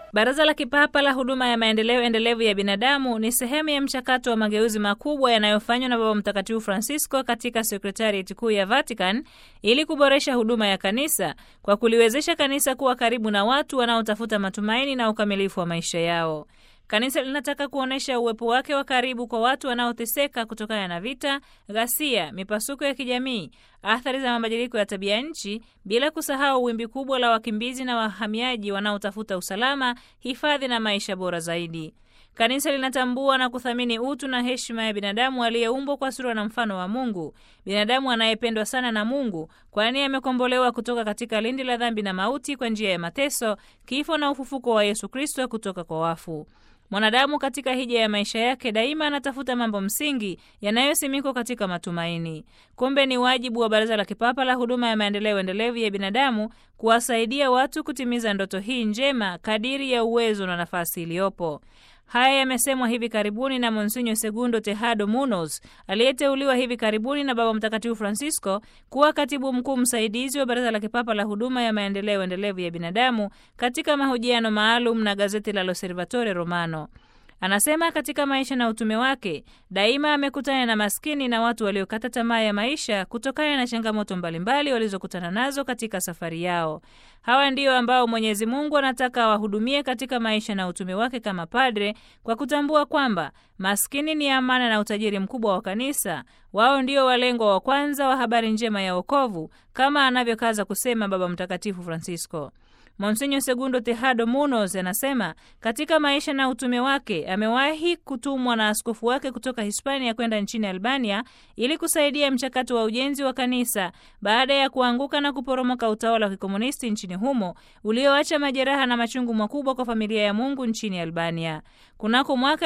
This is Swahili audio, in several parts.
Baraza la Kipapa la Huduma ya Maendeleo Endelevu ya Binadamu ni sehemu ya mchakato wa mageuzi makubwa yanayofanywa na Baba Mtakatifu Francisco katika sekretarieti kuu ya Vatican ili kuboresha huduma ya kanisa kwa kuliwezesha kanisa kuwa karibu na watu wanaotafuta matumaini na ukamilifu wa maisha yao. Kanisa linataka kuonyesha uwepo wake wa karibu kwa watu wanaoteseka kutokana na vita, ghasia, mipasuko ya kijamii, athari za mabadiliko ya tabia nchi, bila kusahau wimbi kubwa la wakimbizi na wahamiaji wanaotafuta usalama, hifadhi na maisha bora zaidi. Kanisa linatambua na kuthamini utu na heshima ya binadamu aliyeumbwa kwa sura na mfano wa Mungu, binadamu anayependwa sana na Mungu, kwani amekombolewa kutoka katika lindi la dhambi na mauti kwa njia ya mateso, kifo na ufufuko wa Yesu Kristo kutoka kwa wafu. Mwanadamu katika hija ya maisha yake daima anatafuta mambo msingi yanayosimikwa katika matumaini. Kumbe ni wajibu wa Baraza la Kipapa la Huduma ya Maendeleo Endelevu ya Binadamu kuwasaidia watu kutimiza ndoto hii njema kadiri ya uwezo na nafasi iliyopo. Haya yamesemwa hivi karibuni na Monsinyo Segundo Tejado Munoz aliyeteuliwa hivi karibuni na Baba Mtakatifu Francisco kuwa katibu mkuu msaidizi wa Baraza la Kipapa la Huduma ya Maendeleo Endelevu ya Binadamu katika mahojiano maalum na gazeti la L'Osservatore Romano. Anasema katika maisha na utume wake daima amekutana na maskini na watu waliokata tamaa ya maisha kutokana na changamoto mbalimbali walizokutana nazo katika safari yao. Hawa ndio ambao Mwenyezi Mungu anataka awahudumie katika maisha na utume wake kama padre, kwa kutambua kwamba maskini ni amana na utajiri mkubwa wa kanisa. Wao ndio walengwa wa kwanza wa habari njema ya wokovu, kama anavyokaza kusema Baba Mtakatifu Francisco. Monsinyo Segundo Tejado Munoz anasema katika maisha na utume wake amewahi kutumwa na askofu wake kutoka Hispania kwenda nchini Albania ili kusaidia mchakato wa ujenzi wa kanisa baada ya kuanguka na kuporomoka utawala wa kikomunisti nchini humo ulioacha majeraha na machungu makubwa kwa familia ya Mungu nchini Albania. Kunako mwaka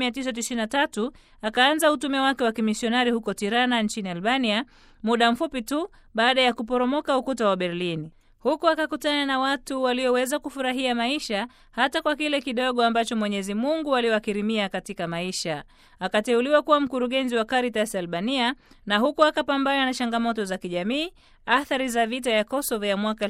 1993 akaanza utume wake wa kimisionari huko Tirana nchini Albania, muda mfupi tu baada ya kuporomoka ukuta wa Berlin. Huku akakutana na watu walioweza kufurahia maisha hata kwa kile kidogo ambacho Mwenyezi Mungu aliwakirimia katika maisha. Akateuliwa kuwa mkurugenzi wa Caritas Albania, na huku akapambana na changamoto za kijamii, athari za vita ya Kosovo ya mwaka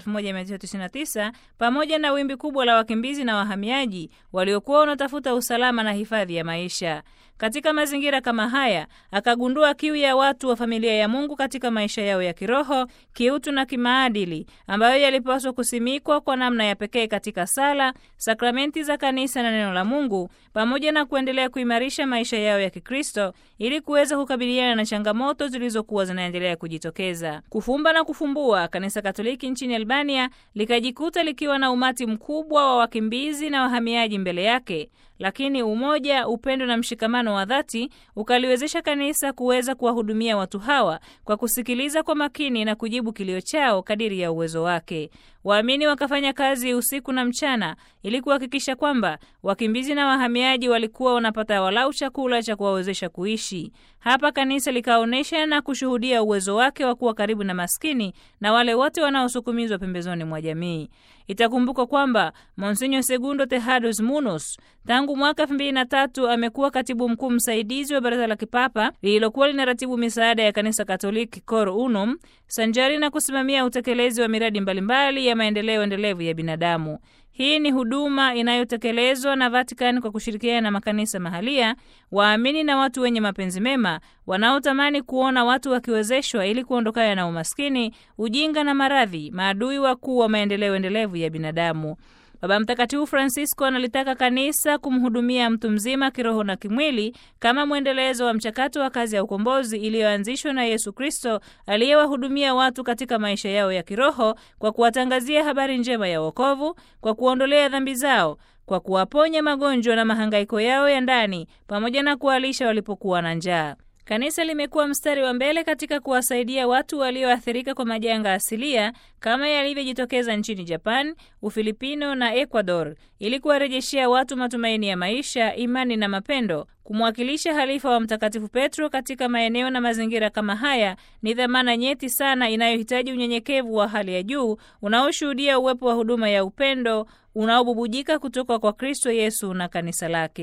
1999 pamoja na wimbi kubwa la wakimbizi na wahamiaji waliokuwa wanatafuta usalama na hifadhi ya maisha. Katika mazingira kama haya, akagundua kiu ya watu wa familia ya Mungu katika maisha yao ya kiroho, kiutu na kimaadili, ambayo yalipaswa kusimikwa kwa namna ya pekee katika sala, sakramenti za kanisa na neno la Mungu, pamoja na kuendelea kuimarisha maisha yao ya Kikristo ili kuweza kukabiliana na changamoto zilizokuwa zinaendelea kujitokeza. Kufumba na kufumbua, kanisa Katoliki nchini Albania likajikuta likiwa na umati mkubwa wa wakimbizi na wahamiaji mbele yake, lakini umoja, upendo na mshikamano wa dhati ukaliwezesha kanisa kuweza kuwahudumia watu hawa kwa kusikiliza kwa makini na kujibu kilio chao kadiri ya uwezo wake. Waamini wakafanya kazi usiku na mchana ili kuhakikisha kwamba wakimbizi na wahamiaji walikuwa wanapata walau chakula cha kuwawezesha kuishi. Hapa kanisa likaonyesha na kushuhudia uwezo wake wa kuwa karibu na maskini na wale wote wanaosukumizwa pembezoni mwa jamii. Itakumbukwa kwamba Monsinyo Segundo Tejados Munoz tangu mwaka elfu mbili na tatu amekuwa katibu mkuu msaidizi wa Baraza la Kipapa lililokuwa linaratibu misaada ya Kanisa Katoliki Cor Unum, sanjari na kusimamia utekelezi wa miradi mbalimbali ya maendeleo endelevu ya binadamu. Hii ni huduma inayotekelezwa na Vatican kwa kushirikiana na makanisa mahalia, waamini na watu wenye mapenzi mema wanaotamani kuona watu wakiwezeshwa ili kuondokana na umaskini, ujinga na maradhi, maadui wakuu wa maendeleo endelevu ya binadamu. Baba Mtakatifu Francisco analitaka kanisa kumhudumia mtu mzima kiroho na kimwili kama mwendelezo wa mchakato wa kazi ya ukombozi iliyoanzishwa na Yesu Kristo aliyewahudumia watu katika maisha yao ya kiroho kwa kuwatangazia habari njema ya wokovu, kwa kuondolea dhambi zao, kwa kuwaponya magonjwa na mahangaiko yao ya ndani, pamoja na kuwalisha walipokuwa na njaa. Kanisa limekuwa mstari wa mbele katika kuwasaidia watu walioathirika kwa majanga asilia kama yalivyojitokeza nchini Japan, Ufilipino na Ecuador ili kuwarejeshea watu matumaini ya maisha, imani na mapendo. Kumwakilisha halifa wa Mtakatifu Petro katika maeneo na mazingira kama haya ni dhamana nyeti sana inayohitaji unyenyekevu wa hali ya juu unaoshuhudia uwepo wa huduma ya upendo unaobubujika kutoka kwa Kristo Yesu na kanisa lake.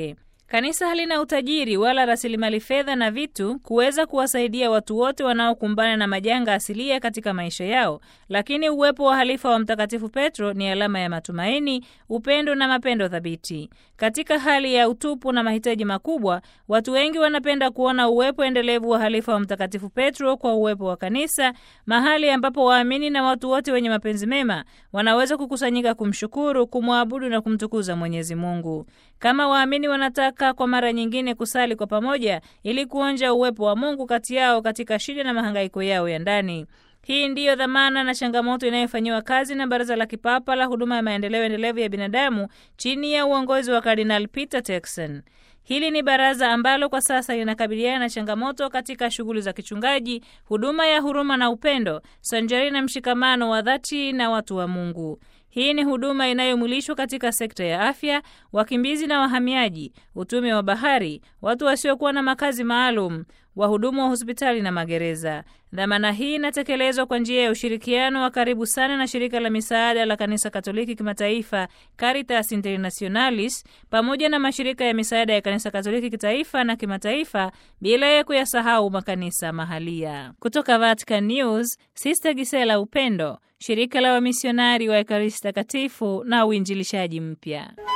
Kanisa halina utajiri wala rasilimali fedha na vitu kuweza kuwasaidia watu wote wanaokumbana na majanga asilia katika maisha yao, lakini uwepo wa halifa wa Mtakatifu Petro ni alama ya matumaini, upendo na mapendo thabiti. Katika hali ya utupu na mahitaji makubwa, watu wengi wanapenda kuona uwepo endelevu wa halifa wa Mtakatifu Petro kwa uwepo wa kanisa, mahali ambapo waamini na watu wote wenye mapenzi mema wanaweza kukusanyika kumshukuru, kumwabudu na kumtukuza Mwenyezi Mungu. Kama waamini wanataka kwa mara nyingine kusali kwa pamoja ili kuonja uwepo wa Mungu kati yao katika shida na mahangaiko yao ya ndani. Hii ndiyo dhamana na changamoto inayofanyiwa kazi na Baraza la Kipapa la Huduma ya Maendeleo Endelevu ya Binadamu chini ya uongozi wa Kardinal Peter Turkson. Hili ni baraza ambalo kwa sasa linakabiliana na changamoto katika shughuli za kichungaji, huduma ya huruma na upendo, sanjari na mshikamano wa dhati na watu wa Mungu. Hii ni huduma inayomwilishwa katika sekta ya afya, wakimbizi na wahamiaji, utume wa bahari, watu wasiokuwa na makazi maalum, wahudumu wa hospitali na magereza. Dhamana hii inatekelezwa kwa njia ya ushirikiano wa karibu sana na shirika la misaada la Kanisa Katoliki Kimataifa, Caritas Internationalis, pamoja na mashirika ya misaada ya Kanisa Katoliki kitaifa na kimataifa, bila ya kuyasahau makanisa mahalia. Kutoka Vatican News, Sister Gisela Upendo, shirika la wamisionari wa Ekaristi Takatifu na uinjilishaji mpya.